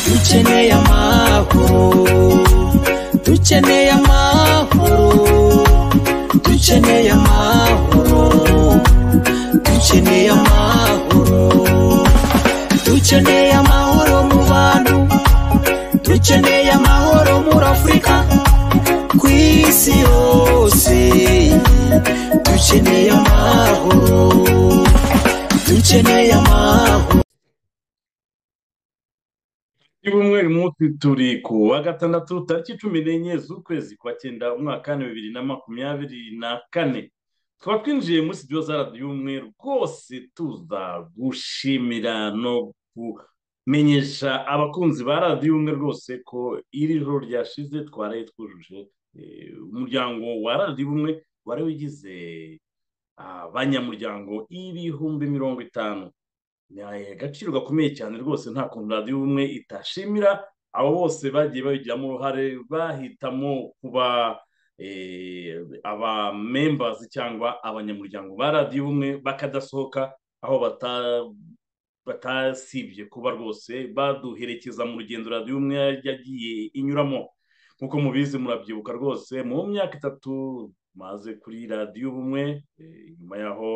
dukeneye amahoro dukeneye amahoro dukeneye amahoro dukeneye amahoro dukeneye amahoro mu bantu dukeneye amahoro muri afurika ku isi yose dukeneye amahoro dukeneye amahoro y'ubumwe munsi turi ku wa gatandatu tariki cumi n'enye z'ukwezi kwa cyenda umwaka w'ibihumbi bibiri na makumyabiri na kane tukaba twinjiye muri studio za radiyo y'ubumwe rwose tuza gushimira no kumenyesha abakunzi ba radiyo y'ubumwe rwose ko iri joro ryashize twaraye twujuje eh, umuryango wa radiyo y'ubumwe wari wigize abanyamuryango ibihumbi mirongo itanu ni agaciro gakomeye cyane rwose nta kuntu radiyo ubumwe itashimira abo bose bagiye babigiramo uruhare bahitamo kuba eh, abamembazi cyangwa abanyamuryango ba radiyo ubumwe bakadasohoka aho bata- batasibye kuba rwose baduherekeza mu rugendo radiyo ubumwe yagiye inyuramo nk'uko mubizi murabyibuka rwose mu myaka itatu maze kuri radiyo ubumwe eh, nyuma yaho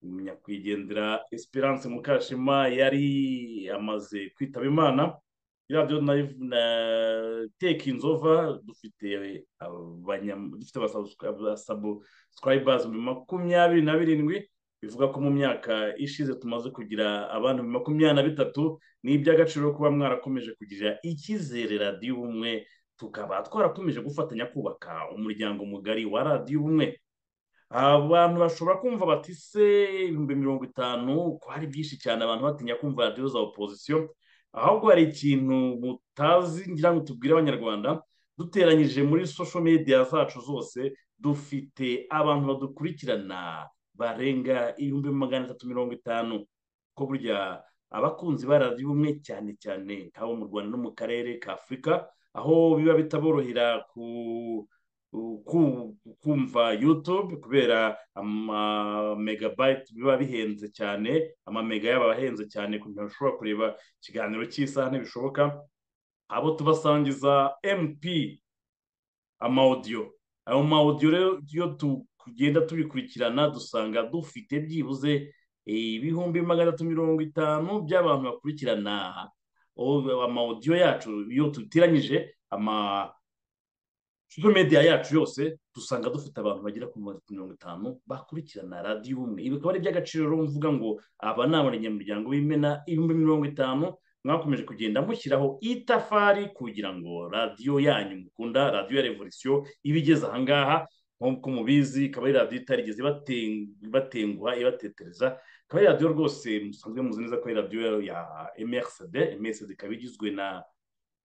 nyakwigendera esperance mukashema yari amaze kwitaba imana iradiyo nayivu na teki inzova dufite abanyam- dufite abasabusikarayibazi makumyabiri na birindwi bivuga ko mu myaka ishize tumaze kugira abantu makumyabiri na bitatu ni iby'agaciro kuba mwarakomeje kugira icyizere radiyo ubumwe tukaba twarakomeje gufatanya kubaka umuryango mugari wa radiyo ubumwe abantu bashobora kumva bati se ibihumbi mirongo itanu ko hari byinshi cyane abantu batinya kumva radiyo za opozisiyo ahubwo hari ikintu mutazi ngira ngo tubwire abanyarwanda duteranyije muri social media zacu zose dufite abantu badukurikirana barenga ibihumbi magana atatu mirongo itanu ko burya abakunzi ba radiyo umwe cyane cyane nk'abo mu rwanda no mu karere ka afurika aho biba bitaborohera ku ku- kumva youtube kubera amamegabayiti biba bihenze cyane amamega yaba ahenze cyane ku buryo ushobora kureba ikiganiro cy'isaha ntibishoboka abo tubasangiza mp amawudiyo ayo mawudiyo rero iyo tugenda tubikurikirana dusanga dufite byibuze ibihumbi magana atatu mirongo itanu by'abantu bakurikirana o- amawudiyo yacu iyo tutiranyije ama social media yacu yose dusanga dufite abantu bagera ku mirongo itanu bakurikirana radiyo umwe ibi bikaba ari iby'agaciro rero mvuga ngo aba ni abanyamuryango b'imena ibihumbi mirongo itanu mwakomeje kugenda mushyiraho itafari kugira ngo radiyo yanyu mukunda radiyo ya revolisiyo ibigeze ahangaha nk'uko mubizi ikaba ari radiyo itarigeze ibaten- ibatenguha ibatetereza ikaba ari radiyo rwose musanzwe muzi neza ko ari radiyo ya mrsd mrsd ikaba igizwe na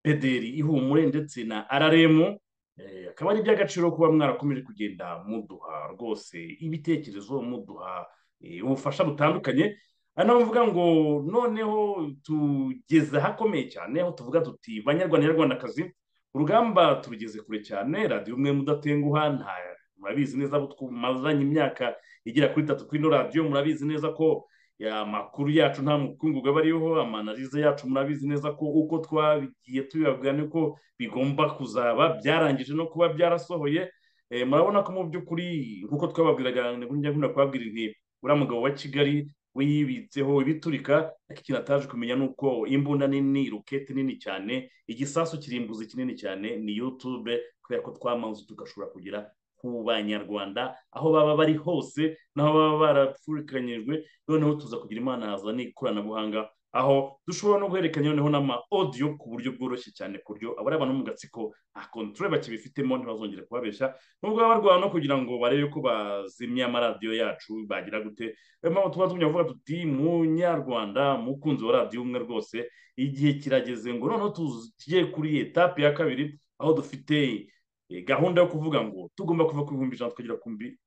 pederi ihumure ndetse na rrm Eh, akaba ari iby'agaciro kuba mwarakomeje kugenda muduha rwose ibitekerezo muduha eh, ubufasha butandukanye ari naho mvuga ngo noneho tugeze ahakomeye cyane aho tuvuga tuti banyarwanda nyarwandakazi urugamba turugeze kure cyane radiyo umwe mudatenguha nta murabizi neza abo twumazanye imyaka igera kuri itatu kuri ino radiyo murabizi neza ko ya, amakuru yacu nta mukungugu aba ariho amanarize yacu murabizi neza ko uko twagiye tubibabwira niko bigomba kuzaba byarangije no kuba byarasohoye Eh, murabona ko mu by'ukuri nk'uko twababwiraga njya nkunda kubabwira inti uriya mugabo wa kigali we yibitseho ibiturika ariko ikintu ataje kumenya ni uko imbunda nini rokete nini cyane igisasu kirimbuzi kinini cyane ni yutube kubera ko twamaze tugashobora kugera ku banyarwanda aho baba bari hose n'aho baba barapfurikanyijwe noneho tuza kugira imana haza n'ikoranabuhanga aho dushobora no guhererekanya noneho n'ama audio ku buryo bworoshye cyane ku buryo abari abantu mu gatsiko nta control bakibifitemo ntibazongere kubabesha nubwo baba barwana no kugira ngo barebe ko bazimya amaradiyo yacu bagira gute niyo mpamvu tuba tumenya kuvuga tuti munyarwanda mukunzi wa radiyo umwe rwose igihe kirageze ngo noneho tugiye kuri etape ya kabiri aho dufite eh, gahunda yo kuvuga ngo tugomba kuva ku bihumbi ijana tukagera ku bihumbi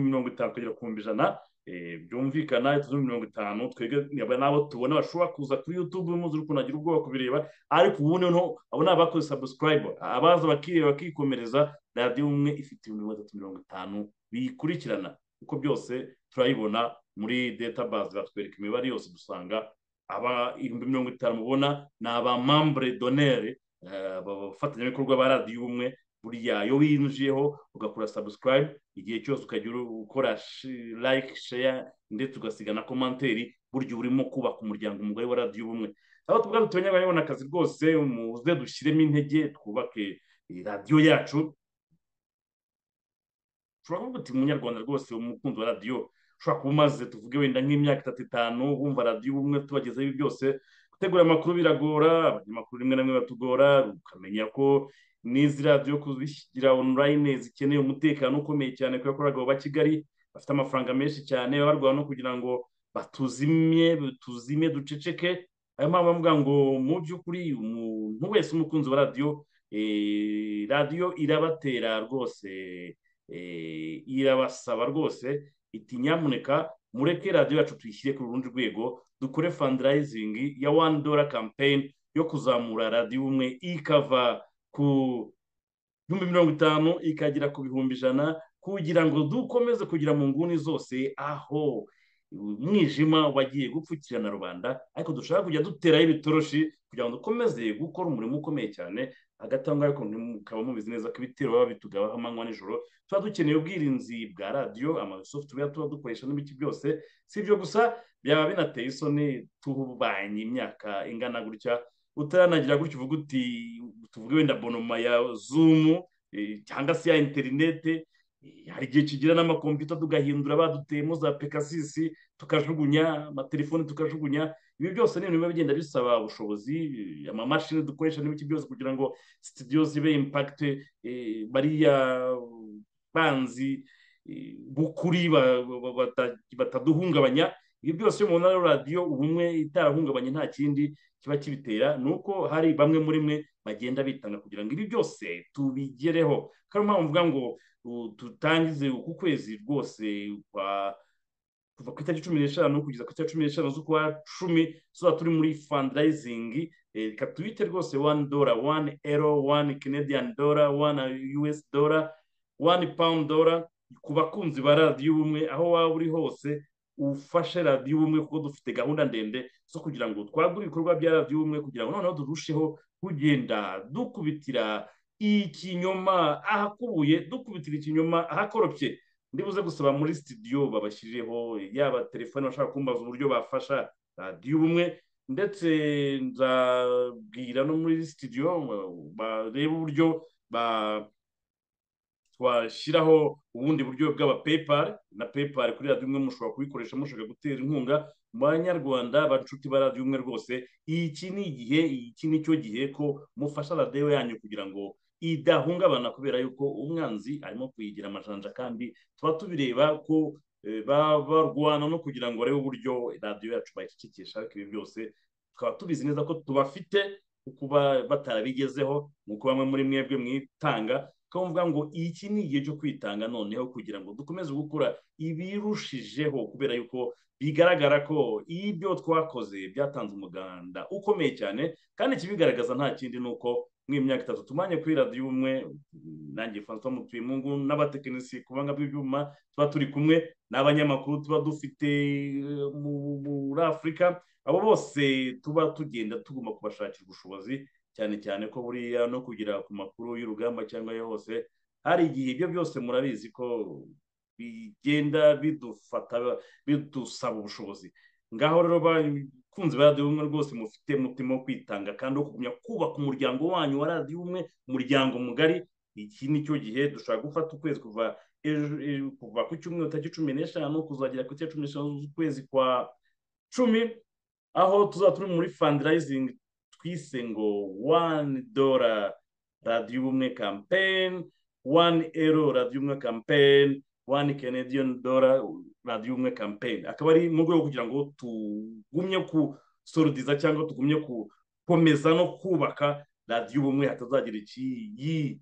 mirongo itanu tukagera ku bihumbi ijana byumvikana tuzuri mirongo itanu twebwe n'abo tubona bashobora kuza kuri yutube muzi ukuntu agira ubwoba kubireba ariko ubu noneho abo ni abakoze sabusikarayibu abaza bakireba bakikomereza radiyo umwe ifite mirongo itatu mirongo itanu biyikurikirana kuko byose turayibona muri databazi batwereka imibare yose dusanga aba ibihumbi mirongo itanu mubona ni abamambure donere abafatanyabikorwa ba radiyo umwe buriya iyo winjiyeho ugakora sabusikarayibu igihe cyose ukajya ukora like share ndetse ugasiga na komanteri burya urimo kubaka umuryango umugari wa radiyo ubumwe aho tubwira tumenye babona akazi rwose muze dushyiremo intege twubake radiyo yacu ushobora kuvuga uti munyarwanda rwose umukunzi wa radiyo ushobora kuba umaze tuvuge wenda nk'imyaka itatu itanu wumva radiyo ubumwe tubagezeho byose gutegura amakuru biragora abanyamakuru rimwe na rimwe batugora ukamenya ko n'izi radiyo kuzishyira onurayine zikeneye umutekano ukomeye cyane kubera ko abagabo ba kigali bafite amafaranga menshi cyane baba barwana no kugira ngo batuzimye tuzime duceceke ayo mpamvu bavuga ngo mu by'ukuri umuntu wese umukunzi wa radiyo radiyo irabatera rwose irabasaba rwose iti nyamuneka mureke radiyo yacu tuyishyire ku rundi rwego dukore fandarayizingi ya wani dora kampeyini yo kuzamura radiyo umwe ikava ku bihumbi mirongo itanu ikagera ku bihumbi ijana kugira ngo dukomeze kugira mu nguni zose aho umwijima wagiye gupfukirana rubanda ariko dushaka kujya duteraho ibitoroshi kugira ngo dukomeze gukora umurimo ukomeye cyane hagati aho ngaho mukaba mubizi neza ko ibitero baba bitugabaho amanywa nijoro tuba dukeneye ubwirinzi bwa radiyo amasofutuweya tuba dukoresha n'ibiki byose si ibyo gusa byaba binateye isoni tubanye imyaka ingana gutya utaranagira gutyo uvuga uti tuvuge wenda bonoma ya zumu cyangwa se ya interinete hari igihe kigira n'amakompiyuta tugahindura baduteyemo za pekasisi tukajugunya amatelefoni tukajugunya ibi byose ni ibintu biba bigenda bisaba ubushobozi amamashini dukoresha n'ibiki byose kugira ngo sitidiyo zibe impakite bariya banzi b'ukuri bataduhungabanya ibi byose iyo umuntu ari radiyo ubumwe itarahungabanye nta kindi kiba kibitera ni uko hari bamwe muri mwe bagenda bitanga kugira ngo ibi byose tubigereho kandi mpamvu mvuga ngo dutangize uku kwezi rwose kwa kuva ku itariki cumi n'eshanu kugeza ku itariki cumi n'eshanu z'ukwa cumi tuba turi muri fandarayizingi reka tuyite rwose wani dora wani ero wani kenediyani dora wani yuwesi dora wani pawundi dora ku bakunzi ba radiyo ubumwe aho waba uri hose ufashe radiyo ubumwe kuko dufite gahunda ndende zo kugira ngo twagure ibikorwa bya radiyo ubumwe kugira ngo noneho turusheho kugenda dukubitira ikinyoma ahakubuye dukubitira ikinyoma ahakoropye ndibuze gusaba muri sitidiyo babashyirireho yaba telefone bashaka kumbaza uburyo bafasha radiyo ubumwe ndetse nzabwira no muri sitidiyo barebe uburyo ba twashyiraho ubundi buryo bw'abapepari na pepari kuri radiyo umwe mushobora kubikoresha mushaka gutera inkunga mu banyarwanda banshuti ba radiyo umwe rwose iki ni igihe iki ni cyo gihe ko mufasha radiyo yanyu kugira ngo idahungabana kubera yuko umwanzi arimo kuyigira amajanja kandi tuba tubireba ko barwana no kugira ngo barebe uburyo radiyo yacu bayicecekesha ariko ibi byose tukaba tubizi neza ko tubafite kuba batarabigezeho nk'uko bamwe muri mwebwe mwitanga twavuga ngo iki ni igihe cyo kwitanga noneho kugira ngo dukomeze gukora ibirushijeho kubera yuko bigaragara ko ibyo twakoze byatanze umuganda ukomeye cyane kandi ikibigaragaza nta kindi ni uko mw'imyaka itatu tumanye kuri radiyo umwe nanjye francois mutuyemungu n'abatekinisiye ku banga bw'ibyuma tuba turi kumwe n'abanyamakuru tuba dufite muri afurika abo bose tuba tugenda tugomba kubashakira ubushobozi cyane cyane ko buriya no kugera ku makuru y'urugamba cyangwa ayo hose hari igihe ibyo byose murabizi ko bigenda bidufata bidusaba ubushobozi ngaho rero bakunzi ba radiyo umwe rwose mufite umutima wo kwitanga kandi wo kugumya kubaka umuryango wanyu wa radiyo umwe umuryango mugari iki ni cyo gihe dushobora gufata ukwezi kuva kuva ku cyumweru tariki cumi n'eshanu kuzagera ku cya cumi n'eshanu z'ukwezi kwa cumi aho tuzaba turi muri fandarayizingi twise ngo wani dora radiyo ubumwe kampeyini wani ero radiyo ubumwe kampeyini wani kenediyoni dora radiyo ubumwe kampeyini akaba ari mu rwego kugira ngo tugumye gusoridiza cyangwa tugumye gukomeza no kubaka radiyo ubumwe hatazagira ikiyi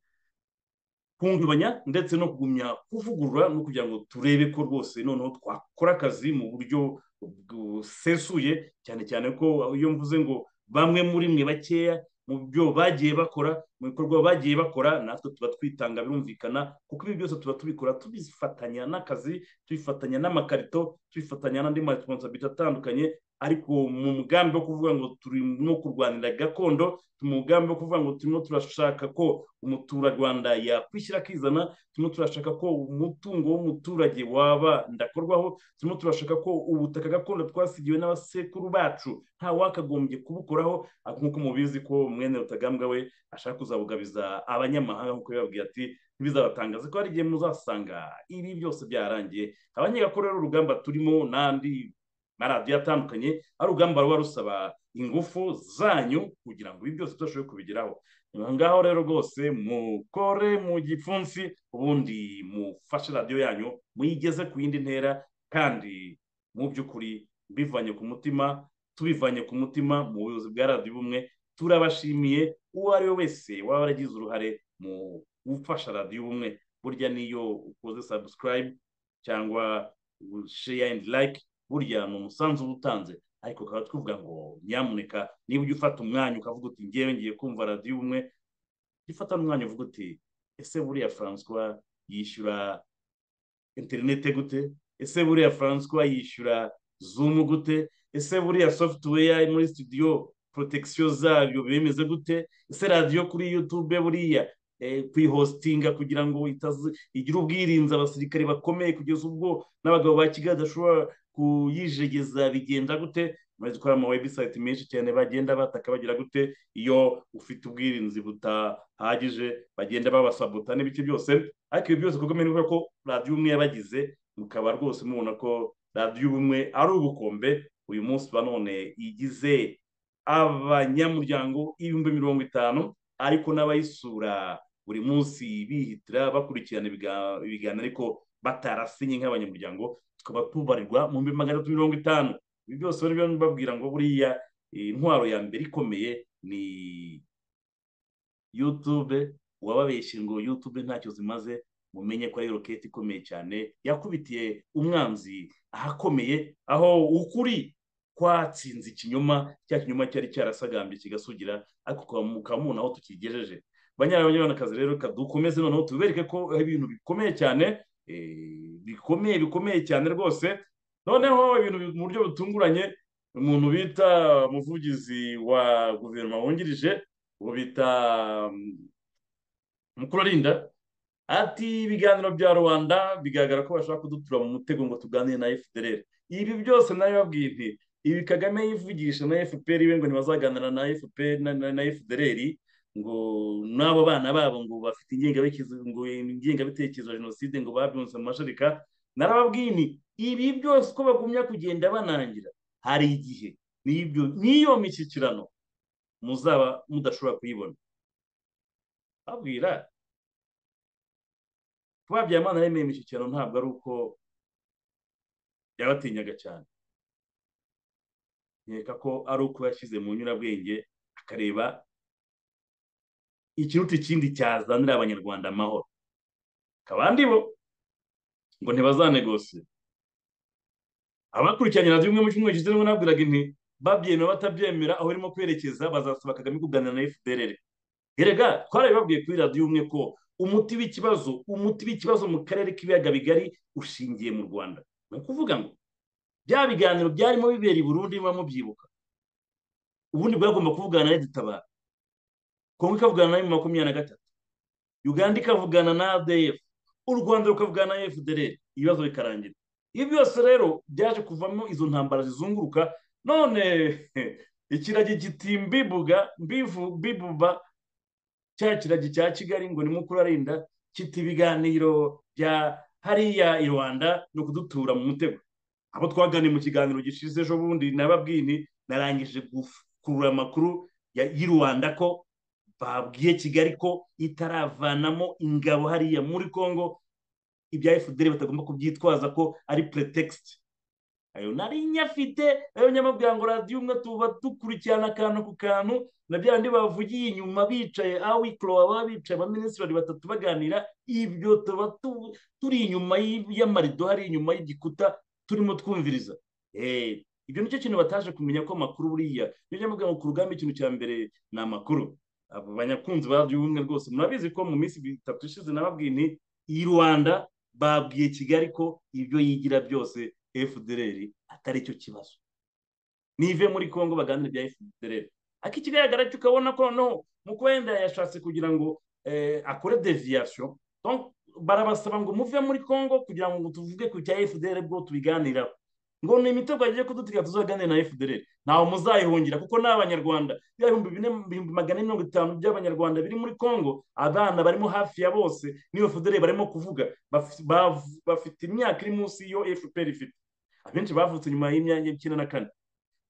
kungabanya ndetse no kugumya kuvugurura no kugira ngo turebe ko rwose noneho twakora akazi mu buryo busesuye cyane cyane ko iyo mvuze ngo bamwe muri mwe bakeya mu byo bagiye bakora mu bikorwa bagiye bakora natwe tuba twitanga birumvikana kuko ibi byose tuba tubikora tubifatanya n'akazi tubifatanya n'amakarito tubifatanya n'andi maresponsabiti atandukanye ariko mu mugambi wo kuvuga ngo turimo kurwanira gakondo mu mugambi wo kuvuga ngo turimo turashaka ko umuturarwanda yakwishyira akizana turimo turashaka ko umutungo w'umuturage waba ndakorwaho turimo turashaka ko ubutaka gakondo twasigiwe n'abasekuru bacu nta wakagombye kubukoraho nk'uko mubizi ko mwene rutagambwa we ashaka kuzabugabiza abanyamahanga nk'uko yababwiye ati ntibizabatangaze ko hari igihe muzasanga ibi byose byararangiye abanyegakora rero urugamba turimo n'andi maradiyo atandukanye ari urugamba ruba rusaba ingufu zanyu kugira ngo ibi byose tudashoboye kubigeraho aha ngaho rero rwose mukore mu gipfunsi ubundi mufashe radiyo yanyu muyigeze ku yindi ntera kandi mu by'ukuri bivanye ku mutima tubivanye ku mutima mu buyobozi bwa radiyo ubumwe turabashimiye uwo ari we wese waba yaragize uruhare mu gufasha radiyo ubumwe burya niyo ukoze sabusikarayibu cyangwa sheya endi layike burya ni umusanzu uba utanze ariko ukaba twivuga ngo nyamuneka niba ujya ufata umwanya ukavuga uti ngewe ngiye kumva radiyo ubumwe jya ufata n'umwanya uvuga uti ese buriya francois yishyura interinete gute ese buriya francois yishyura zumu gute ese buriya software muri studio protection zabyo bimeze gute ese radiyo kuri youtube buriya kwihositinga kugira ngo igire ubwirinzi abasirikare bakomeye kugeza ubwo n'abagabo ba kigali badashobora kuyijegeza bigenda gute muri dukora ama webusayiti menshi cyane bagenda bataka bagira gute iyo ufite ubwirinzi butahagije bagenda babasabota n'ibice byose ariko ibi byose kuko menya ko radiyo umwe yabagize mukaba rwose mubona ko radiyo ubumwe ari ubukombe uyu munsi nanone igize abanyamuryango ibihumbi mirongo itanu ariko n'abayisura buri munsi bihitira bakurikirana ibiganiro ariko batarasinye nk'abanyamuryango tukaba tubarirwa mu bihumbi magana atatu mirongo itanu ibi byose rero babwira ngo buriya intwaro ya mbere ikomeye ni yutube uwababeshye ngo yutube ntacyo zimaze mumenye ko ari roketi ikomeye cyane yakubitiye umwanzi ahakomeye aho ukuri twatsinze ikinyoma cya kinyoma cyari cyarasagambye kigasugira ariko ukaba mubona aho tukigejeje banyarabanyarwandakazi rero dukomeze noneho tubereke ko ibintu bikomeye cyane bikomeye bikomeye cyane rwose noneho ibintu mu buryo butunguranye umuntu bita umuvugizi wa guverinoma wungirije uwo bita mukururinda ati ibiganiro bya rubanda bigaragara ko bashaka kudutura mu mutego ngo tuganire na fpr ibi byose nayo babwiye nti ibi kagame yivugisha na fpr iwe ngo ntibazaganira na fpr na fpr ngo n'abo bana babo ngo bafite ingengabitekerezo ya jenoside ngo babyunze mu mashereka narababwiye ni ibi byose uko bagumya kugenda banangira hari igihe n'iyo mishyikirano muzaba mudashobora kuyibona babwira kuba byamana yemeye imishyikirano ntabwo ari uko yabatinyaga cyane nkeka ko ari uko yashyize mu nyurabwenge akareba ikiruta ikindi cyazanira abanyarwanda amahoro kabandi bo ngo ntibazanegose abakurikiranye na zimwe mu cyumweru gishize nibwo nabwiraga inti babyemera batabyemera aho irimo kwerekeza bazasaba kagame kuganira na fpr erega twarabibabwiye kuri radiyo umwe ko umuti w'ikibazo umuti w'ikibazo mu karere k'ibiyaga bigari ushingiye mu rwanda ni ukuvuga ngo bya biganiro byarimo bibera i burundi niba mubyibuka ubundi bwagomba kuvugana na redutabara kongo ikavugana na makumyabiri na gatatu uganda ikavugana na adf u rwanda rukavugana na fdr ibibazo bikarangira ibi byose rero byaje kuvamo izo ntambara zizunguruka none ikiragi kiti mbibuga mbibuba cya kiragi cya kigali ngo ni mukurarinda kiti ibiganiro bya hariya i rwanda ni ukudutura mu mutego abo twaganiye mu kiganiro gishize ejo bundi nababwini narangije gukurura amakuru y'i rwanda ko babwiye kigali ko itaravanamo ingabo hariya muri congo ibya fdr batagomba kubyitwaza ko ari pretext ayo nari nyafite ayo nyamabwira ngo radiyo umwe tuba dukurikirana akantu ku kantu na bya bindi bavugiye inyuma bicaye awikoro baba bicaye abaminisitiri batatu baganira ibyo tuba turi inyuma y'amarido hari inyuma y'igikuta turimo twumviriza ibyo nicyo kintu bataje kumenya ko amakuru buriya niyo nyamubwira ngo ku rugamba ikintu cya mbere ni amakuru abanyakunzi ba radiyo umwe rwose murabizi ko mu minsi itatu ishize nababwiye ni iyi rwanda babwiye kigali ko ibyo yigira byose fdr atari cyo kibazo nive muri congo baganira bya fdr akikigaragara cyo ukabona ko noneho mu wenda yashatse kugira ngo akore deviyasiyo barabasaba ngo muve muri congo kugira ngo tuvuge ku cya fdr bwo tubiganiraho ngo ni imitego yagiye kudutegeka tuzaganira na fdr ntawe muzayihungira kuko ni abanyarwanda ibihumbi bine magana ane mirongo itanu by'abanyarwanda biri muri congo abana barimo hafi ya bose niyo fdr barimo kuvuga bafite imyaka iri munsi y'iyo fpr ifite abenshi bavutse nyuma y'imyanya icyenda na kane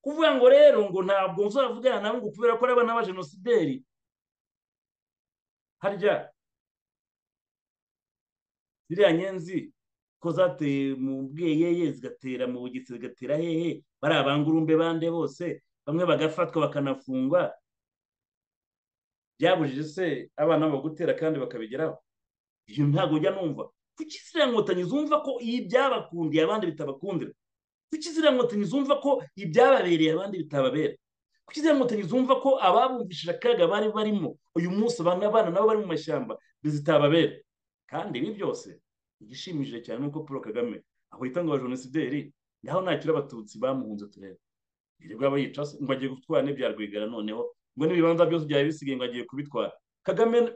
kuvuga ngo rero ngo ntabwo uzavugana nabo ngo kubera ko ari abana b'abajenosideri harya ziriya nyenzi ko zateye mu bweyeye zigatera mu bugizi zigatera hehe bari abangurumbe bande bose bamwe bagafatwa bakanafungwa byabujije se abana bagutera kandi bakabigeraho ibyo ntabwo ujya numva kuki ziriya nkotanyi zumva ko iyi byabakundiye abandi bitabakundira kuki ziriya nkotanyi zumva ko ibyababereye abandi bitababera kuki ziriya nkotanyi zumva ko ababumvishije akaga bari barimo uyu munsi abana abana nabo bari mu mashyamba bizitababera kandi ibi byose igishimishije cyane nuko paul kagame ahita ngo abajenosideri naho nakira abatutsi bamuhunze turebe yirirwa bayica se ngo agiye gutwara n'ibya rwigara noneho ngo n'ibibanza byose byari bisigaye ngo agiye kubitwara kagame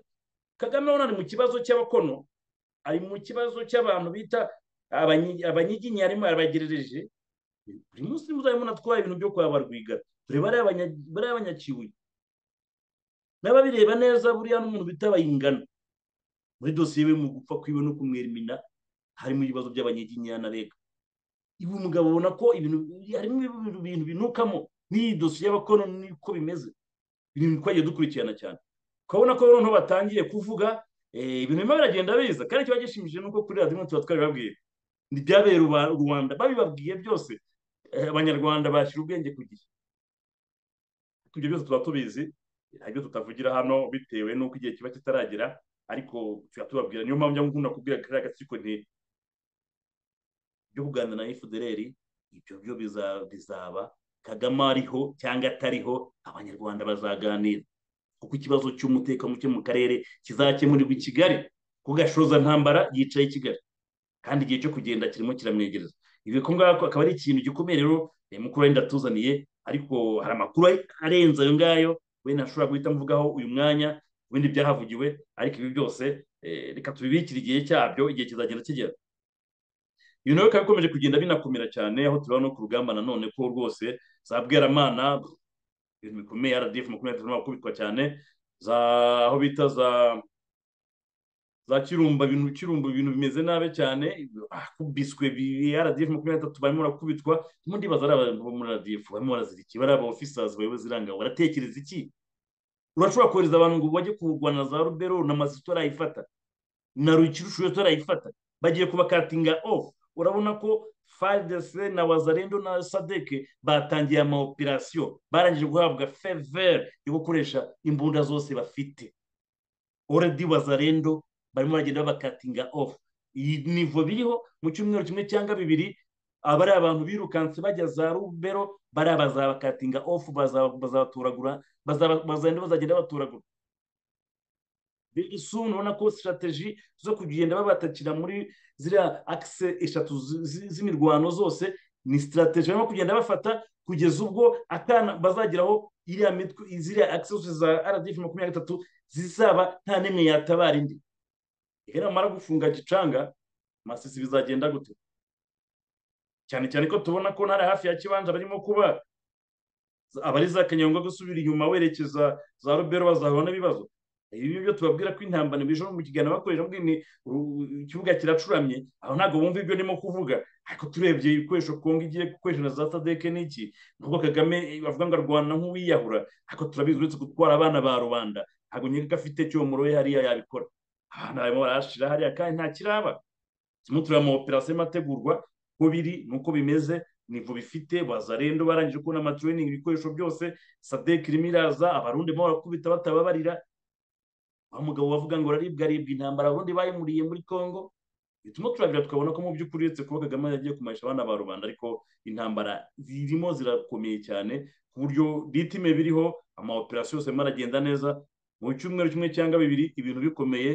kagame urabona ni mu kibazo cy'abakono ari mu kibazo cy'abantu bita abanyiginya arimo arabagerereje buri munsi muzajya munatwara ibintu byo kwa barwigara dore bariya abanyakibuye n'ababireba neza buriya n'umuntu bita bayingana muri dosiye we mu gupfa kwiwe no kumwerimina harimo ibibazo by'abanyeginya na rega ibi umugabo ubona ko harimo ibintu binukamo n'iyi dosiye y'abakono niko bimeze ibintu twagiye dukurikirana cyane ukabona ko noneho batangiye kuvuga ibintu birimo biragenda biza kandi kiba gishimishije nuko kuri radiyo imwe tuba twabibabwiye ntibyabere rubanda babibabwiye byose abanyarwanda bashyira ubwenge ku gihe ibyo byose tuba tubizi ntabyo tutavugira hano bitewe n'uko igihe kiba kitaragera ariko tuba tubabwira niyo mpamvu nkunda kubwira kariya gatsiko nti byo kuganira na fdr ibyo byo bizaba kagame ariho cyangwa atariho abanyarwanda bazaganira kuko ikibazo cy'umutekano muke mu karere kizakemurirwa i kigali ku gashoza ntambara yicaye i kigali kandi igihe cyo kugenda kirimo kiramwegereza ibi ngako akaba ari ikintu gikomeye rero mukuru wenda atuzaniye ariko hari amakuru arenze ayo ngayo wenda ashobora guhita mvugaho uyu mwanya ibindi byahavugiwe ariko ibi byose reka tubibikire igihe cyabyo igihe kizagenda kigera ibi nawe bikaba bikomeje kugenda binakomera cyane aho turabona no ku rugamba nanone ko rwose za bweramana ibintu bikomeye rdf makumyabiri n'atanu bakubitwa cyane za aho bita za za kirumba ibintu kirumba ibintu bimeze nabi cyane biswe rdf makumyabiri n'atatu barimo barakubitwa ndibaza ari abantu bo muri rdf barimo barazira iki bari aba ofisers bayobozi irangabo baratekereza iki urashobora kohereza abantu ngo bajye kurwana za rubero na masito arayifata na rukirushuyeto arayifata bagiye kubakatinga ofu urabona ko fadese na wazarendo na sadeke batangiye amaoperasiyo barangije guhabwa fevere yo gukoresha imbunda zose bafite oredi wazarendo barimo baragenda babakatinga ofu iyi nivo biriho mu cyumweru kimwe cyangwa bibiri abari abantu birukanse bajya za rubero bariya bazabakatinga ofu bazabatoragura bazagenda bazagenda batoragura birisuni ubona ko sitarateji zo kugenda babatakira muri ziriya akise eshatu z'imirwano zose ni sitarateji barimo kugenda bafata kugeza ubwo akana bazageraho iriya mitwe ziriya akise zose za rdf makumyabiri gatatu zizaba nta n'imwe yatabara indi rero namara gufunga gicanga amasisi bizagenda gute cyane cyane ko tubona ko ntari hafi ya kibanza barimo kuba abari za kanyanga gusubira inyuma werekeza za rubero bazahura n'ibibazo ibi byo tubabwira ko intambara bije mu kiganiro bakoresha ni ikibuga kiracuramye aho ntabwo bumva ibyo ndimo kuvuga ariko turebye ibikoresho kongo igiye gukoresha na za sadeke n'iki nubwo kagame bavuga ngo arwana nk'uwiyahura ariko turabizi uretse gutwara abana ba rubanda ntabwo nyine ko afite cyo muri we hariya yabikora abana barimo barashira hariya kandi nta kiraba turimo tureba ama operasiyo ategurwa uko biri nuko bimeze nivo bifite bazarendo barangije kubona amatraining ibikoresho byose sadek irimo iraza abarundi mo barakubita batababarira wa mugabo wavuga ngo araribwa aribwa intambara abarundi bayimuriye muri congo bituma turabira tukabona ko mu by'ukuri uretse kuba kagame yagiye kumarisha abana ba rubanda ariko intambara zirimo zirakomeye cyane ku buryo bitime biriho ama operasiyo yose arimo aragenda neza mu cyumweru kimwe cyangwa bibiri ibintu bikomeye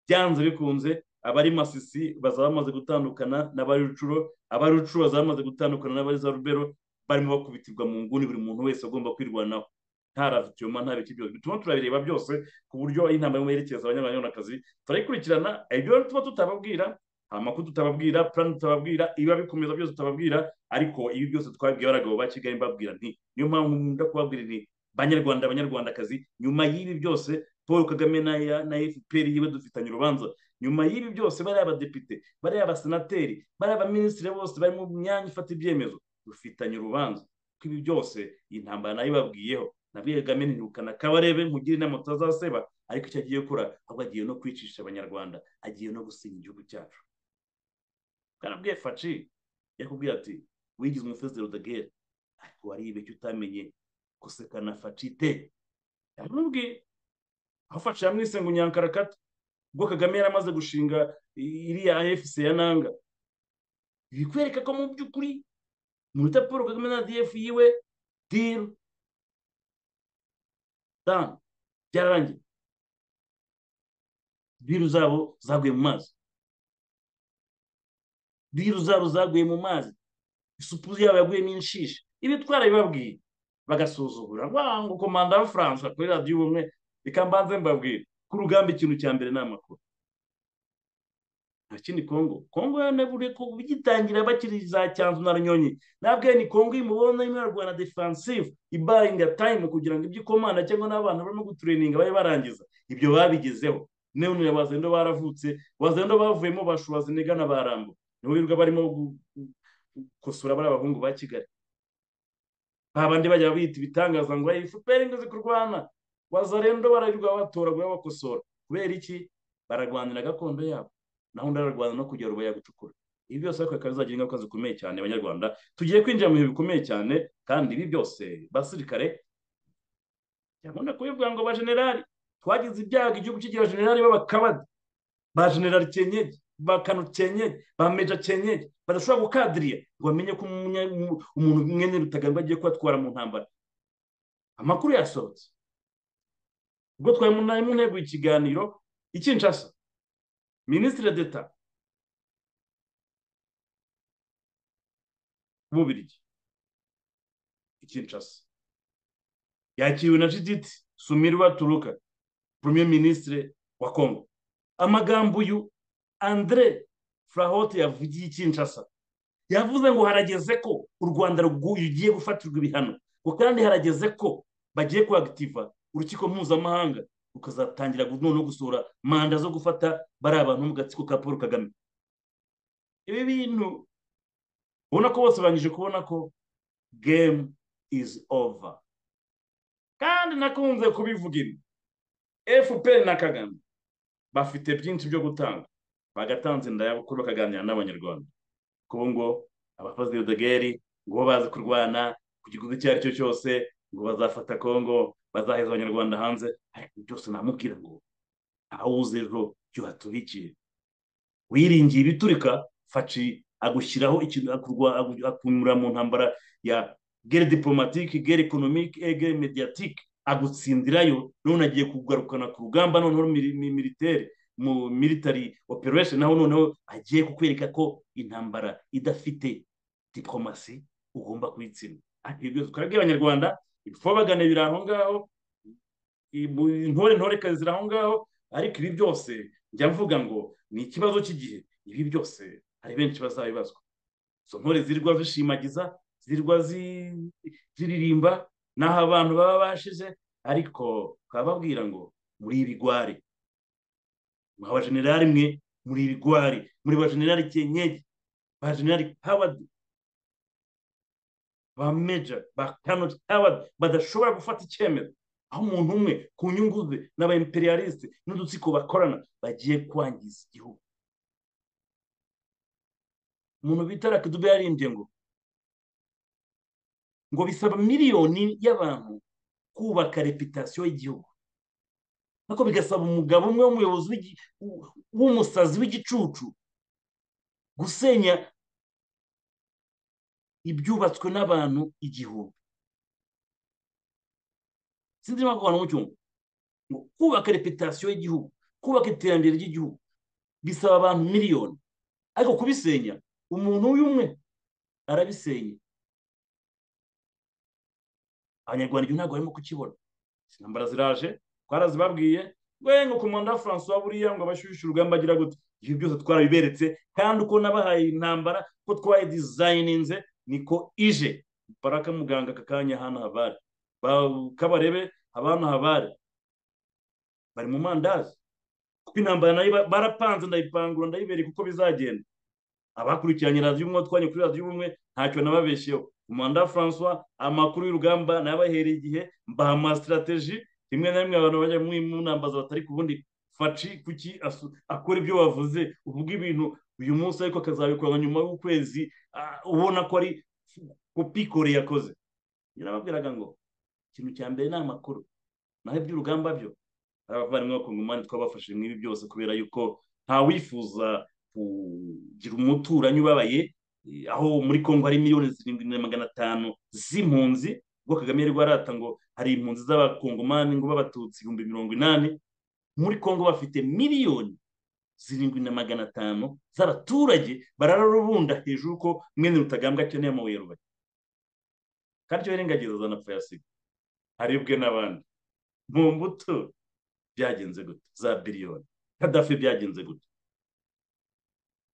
byanze bikunze abari masisi bazaba bamaze gutandukana n'abari rucuro abari rucuro bazaba bamaze gutandukana n'abari za rubero barimo bakubitirwa mu nguni buri muntu wese agomba kwirwanaho nta ravitiyoma nta biti byose bituma turabireba byose ku buryo intambara yerekeza abanyarwandakazi turayikurikirana ibyo tuba tutababwira amakuru tutababwira purani tutababwira iba bikomeza byose tutababwira ariko ibi byose twabwiye abagabo ba kigali mbabwira nti niyo mpamvu nkunda kubabwira nti banyarwanda abanyarwandakazi nyuma y'ibi byose paul kagame na fpr yiwe dufitanye urubanza nyuma y'ibi byose bariya abadepite bariya abasenateri bariya abaminisitiri bose bari mu myanya ifata ibyemezo dufitanye urubanza ko ibi byose iyi ntambara nayo ibabwiyeho nabwiye kagame ntirukana kabarebe nkugire inama tutazaseba ariko icyo agiye gukora ahubwo agiye no kwicisha abanyarwanda agiye no gusinya igihugu cyacu bwarabwiye faci yakubwira ati wigize umufesiteri udagere ariko waribe icyo utamenye gusekana faci te yamubwiye aho faci yamwise ngo nyankarakata ubwo kagame yaramaze gushinga iriya efuse ya nanga bikwereka ko mu by'ukuri muruta paul kagame na df yiwe diru dani byararangiye biru zabo zaguye mu mazi biru zabo zaguye mu mazi isupu yabo yaguyemo inshishi ibi twarabibabwiye bagasuzugura ngo komanda wa furansa kuri radiyo ubumwe reka mbanze mbabwire ku rugamba ikintu cya mbere ni amakuru nta kindi kongo kongo yanaburiye ko bigitangira bakiri za cyanzu na runyonyi ntabwo ni kongo imubona imwe yarwana defensive ibayinga time kugira ngo ibyo ikomanda cyangwa n'abantu barimo gutureninga babe barangiza ibyo babigezeho none wazendo baravutse wazendo bavuyemo bashoboza inigana barambo nibo birirwa barimo gukosora bari abahungu ba kigali babandi bajya bita ibitangaza ngo efuperi ngo zikurwana wazarendo bararirwa batoragura bakosora kubera iki bararwanira gakondo yabo naho undi ararwana no kugira uruboya gucukura ibi byose ariko bikaba bizagira ingaruka zikomeye cyane abanyarwanda tugiye kwinjira mu bintu bikomeye cyane kandi ibi byose basirikare byakunda kubibwa ngo ba generali twagize ibyago igihugu kigira generali b'abakabadi ba generali kenyeri ba kano kenyeri ba meja kenyeri badashobora gukadiriya ngo bamenye ko umuntu mwene rutaganwa agiye kubatwara mu ntambara amakuru yasohotse ubwo twari mu ntego ikiganiro ikinshasa minisitiri d'etat w'ububirigi ikinshasa yakiriwe na judith sumirwa turuka premier minisitiri wa congo amagambo uyu andre furahote yavugiye ikinshasa yavuze ngo harageze ko u rwanda rugiye gufatirwa ibihano ngo kandi harageze ko bagiye kuagitiva urukiko mpuzamahanga ukazatangira noneho gusura manda zo gufata bari abantu mu gatsiko ka paul kagame ibi bintu ubona ko bose bangije kubona ko game is over kandi nakunze kubivuga ino fpr na kagame bafite byinshi byo gutanga bagatanze ndayabukuru bakaganira n'abanyarwanda kuko ngo abafazi rudegeri ngo bazi kurwana ku gikuta icyo ari cyo cyose ngo bazafata kongo bazaheza abanyarwanda hanze ariko byose namubwira ngo awuze ejo byo haturikiye wiringiye ibiturika faci agushyiraho ikintu akunyura mu ntambara ya gere diplomatike gere ekonomike gere mediyatike agutsindirayo none agiye kugarukana ku rugamba noneho militeri mu military operation naho noneho agiye kukwereka ko intambara idafite diplomasi ugomba kuyitsinda ibyo byose twabwiye abanyarwanda ibifobagane biri aho ngaho intore ntorekazi ziri aho ngaho ariko ibi byose njya mvuga ngo ni ikibazo cy'igihe ibi byose hari benshi bazabibazwa izo ntore zirirwa zishimagiza zirirwa ziririmba n'aho abantu baba bashize ariko bababwira ngo muri ibigwari mwa bajenerali mwe muri ibigwari muri bajenerali kenyeri bajenerali hawadi ba meja ba kanoti hawadi badashobora gufata icyemezo aho umuntu umwe ku nyungu ze n'aba imperialiste n'udutsiko bakorana bagiye kwangiza igihugu umuntu bita rakidube yarimbye ngo ngo bisaba miliyoni y'abantu kubaka reputasiyo y'igihugu ariko bigasaba umugabo umwe w'umuyobozi w'igi- w- w'umusazi w'igicucu gusenya ibyubatswe n'abantu igihumbi sinzi niba ku bantu mu cyumba ngo kubaka reputasiyo y'igihugu kubaka iterambere ry'igihugu bisaba abantu miliyoni ariko kubisenya umuntu umwe arabisenya abanyarwanda ibyo ntabwo barimo kukibona intambara ziraje twarazibabwiye we ngo komanda francois buriya ngo abashyushye urugamba agira gute ibyo byose twarabiberetse kandi uko nabahaye intambara ko twayidizayininze niko ije baraka muganga aka kanya hano habari Ba- kabarebe abana habari bari mu mandazi kuko intambara nayo ba- barapanze ndayipangura ndayibereka uko bizagenda abakurikiranye radiyo umwe twanye kuri radiyo umwe ntacyo nababeshyeho umanda francois amakuru y'urugamba nabahereye igihe mbaha amasitirateji rimwe na rimwe abantu bajya mu mu nambaza batari ku bundi faci kuki asu- akora ibyo wavuze uvuga ibintu uyu munsi ariko akazabikora nyuma y'ukwezi ah, ubona ko ari kopikore yakoze njye nababwiraga ngo ikintu cya mbere ni amakuru naho iby'urugamba byo hari abavandimwe bakungumani twabafashije mw'ibi byose kubera yuko ntawifuza kugira umuturanyi ubabaye eh, aho muri kongo hari miliyoni zirindwi na magana atanu z'impunzi ubwo kagame yari rwarata ngo hari impunzi z'abakongomani ngo b'abatutsi ibihumbi mirongo inani muri kongo bafite miliyoni zirindwi na magana atanu z'abaturage barararubunda hejuru ko mwene rutagambwa akeneye amabuye rubaye kandi icyo yirengagiza zanapfa yasiga haribwe n'abandi mu mbuto byagenze gute za biliyoni kadafi byagenze gute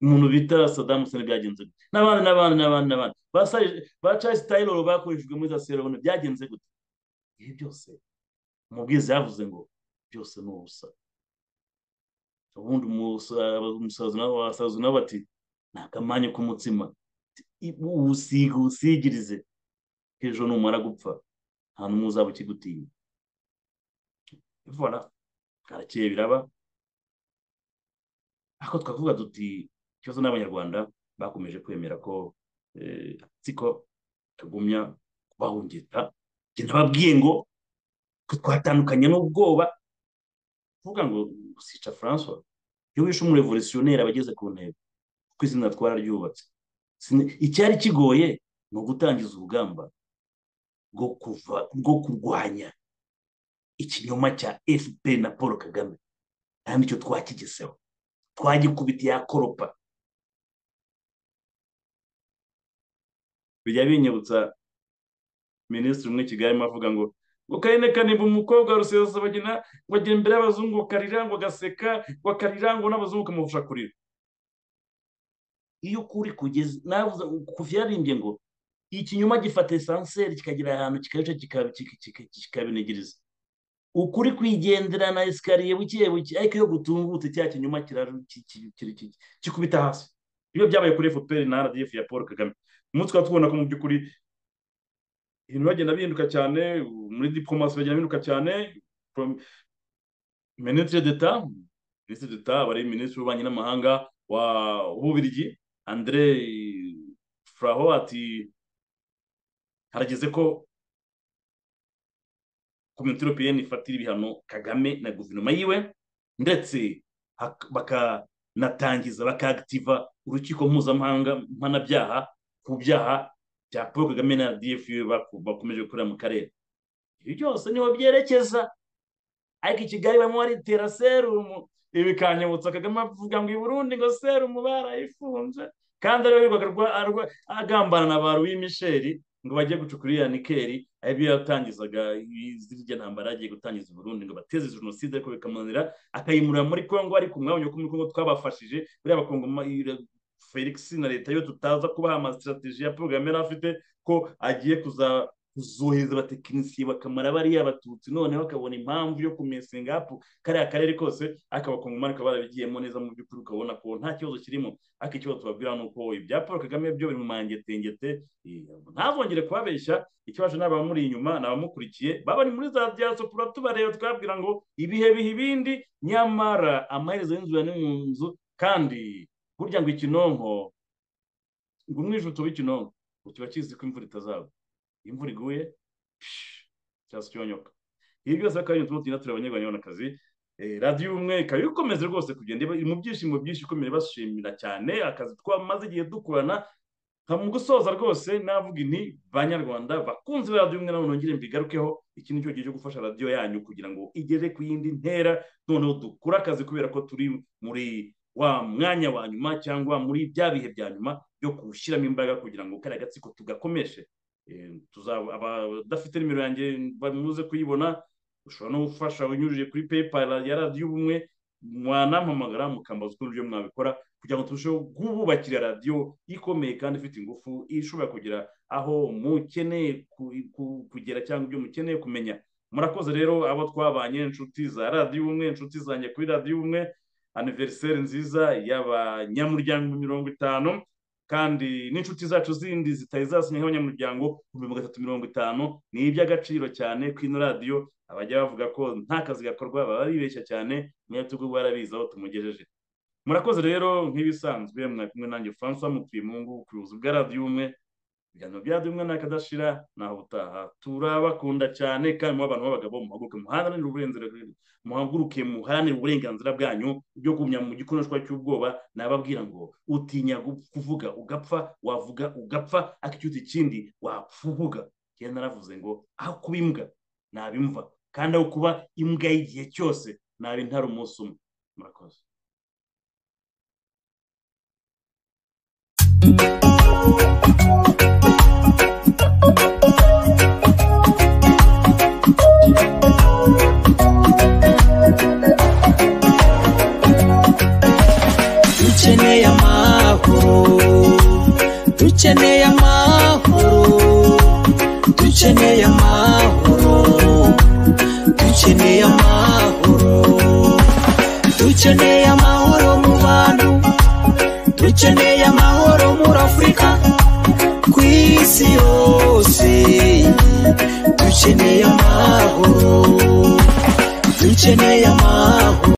umuntu bita sadamu sene byagenze gute n'abandi n'abandi n'abandi n'abandi ba Sarge- ba charles taylor bakoreshejwe muri za serivone byagenze gute ibi byose umubwiriza yavuze ngo byose ni ubusa ubundi umusa- umusazi nawe wasaza nawe bati ni akamanyu k'umutsima usiga usigirize ejo numara gupfa nta n'umwe uzaba ukigutinya voilà karakeye biraba ariko twavuga duti ikibazo n'abanyarwanda bakomeje kwemera ko eh, siko kagumya kubahungeta njye nababwiye ngo ko twatandukanye n'ubwoba kuvuga ngo usica francois iyo wishe umurevolutionnere aba ageze ku ntego kuko izina twararyubatse Sine- icyari kigoye ni ugutangiza urugamba rwo kuva rwo kurwanya ikinyoma cya fpr na paul kagame kandi icyo twakigezeho twagikubitiye akoropa bijya binyibutsa minisitiri umwe i kigali arimo avuga ngo ngo karine kanimba umukobwa wa rusesabagina ngo agera imbere y'abazungu ngo akarira ngo agaseka ngo akarira ngo n'abazungu kamufasha kurira iyo ukuri kugeze navuze kuva yaririmbye ngo ikinyoma gifata esanseri kikagera ahantu kikayica kika- kika- kika- kikabinigiriza ukuri kwigendera na esikariye buke buke ariko iyo gutungutse cya kinyuma kiraju- ki- ki- ki- ki- kikubita hasi iyo byabaye kuri fpr na rdf ya paul kagame umunsi tukaba tubona ko mu by'ukuri ibintu bagenda bihinduka cyane muri diplomasi bagenda bihinduka cyane Prom- ministre d'etat ministre d'etat aba ari minisitiri w'ububanyi n'amahanga wa w'ububirigi andre fraho ati harageze ko komite europeyeni ifatira ibihano kagame na guverinoma yiwe ndetse hak- bakanatangiza bakagitiva urukiko mpuzamahanga mpanabyaha ku byaha bya paul kagame na dfu baku- bakomeje gukorera mu karere ibi byose niho byerekeza ariko i kigali barimo baritera serumu ibi bikanyibutsa kagame avuga ngo i burundi ngo serumu barayifunze kandi ariwe wirirwaga arwa- arwa- agambana na ba louis misheri ngo bajye gucukura iriya nikeri aribyo yatangizaga i- zirya ntambara yagiye gutangiza i burundi ngo bateze jenoside ariko bikamunanira akayimurira muri kongo ariko mwabonye ko muri kongo twabafashije buriya bakongoma felix na leta yo tutaza kubaha amasitrategi ya porogaramu yari afite ko agiye kuza kuzohereza abatekinisiye bakamara bariya abatutsi noneho akabona impamvu yo kumesinga apu kariya karere kose akabakongomani ukaba barabigiyemo neza mu by'ukuri ukabona ko nta kibazo kirimo ariko ikibazo tubabwira ni uko ibya paul kagame byo biri mu mangetengete eh, ntazongere kubabeshya ikibazo ni abamuri inyuma ni abamukurikiye baba bari muri za diyasopora tubareba twabwira ngo ibihe biha ibindi nyamara amaherezo y'inzira ni mu nzu kandi burya ngo ikinonko ngo umwijutso w'ikinonko ukiba kizi ko imvura itazagwa imvura iguye cyasi cyonyoka ibi byose akaba ari ibintu tugenda tureba abanyarwanda radiyo umwe ikaba ikomeza rwose kugenda iri mu byishimo byinshi ikomeye bashimira cyane akazi twamaze igihe dukorana mu gusoza rwose navuga inti banyarwanda bakunze radiyo umwe nabo nongere mbigarukeho iki ni cyo gihe cyo gufasha radiyo yanyu kugira ngo igere ku yindi ntera noneho dukore akazi kubera ko turi muri wa mwanya wa nyuma cyangwa muri bya bihe bya nyuma byo gushyiramo imbaraga kugira ngo kariya gatsiko tugakomeshe abadafite nimero yanjye bamuze kuyibona ushobora no gufasha unyujije kuri paypal ya radiyo ubumwe mwanampamagara mukambaza ukuntu uburyo mwabikora kugira ngo turusheho kububakira radiyo ikomeye kandi ifite ingufu ishobora kugera aho mukeneye kugera cyangwa ibyo mukeneye kumenya murakoze rero abo twabanye inshuti za radiyo ubumwe inshuti zanjye kuri radiyo ubumwe aniveriseri nziza y'abanyamuryango mirongo itanu kandi n'inshuti zacu zindi zitari zasinya nk'abanyamuryango ibihumbi magana atatu mirongo itanu ni iby'agaciro cyane ko ino radiyo abajya bavuga ko nta kazi gakorwa baba bibeshya cyane niyo tugomba barabizi aho tumugejeje murakoze rero nk'ibisanzwe kumwe nanjye francois mutuye mu ngo ku buyobozi bwa radiyo umwe ibiganiro bya radiyo umwe ntakadashira naho utaha turabakunda cyane kandi muba abantu b'abagabo muhaguruke muharanire uburenganzira muhaguruke muharanire uburenganzira bwanyu byo kugumya mu gikoreshwa cy'ubwoba nababwira ngo utinya kuvuga ugapfa wavuga ugapfa akicyuta ikindi wapfubuga njyewe naravuze ngo aho kuba imbwa nabimva kandi aho kuba imbwa y'igihe cyose naba intara umunsi umwe murakoze dukeneye amahoro dukeneye amahoro dukeneye amahoro dukeneye amahoro dukeneye amahoro mu bantu dukeneye amahoro muri afurika ku isi yose dukeneye amahoro dukeneye amahoro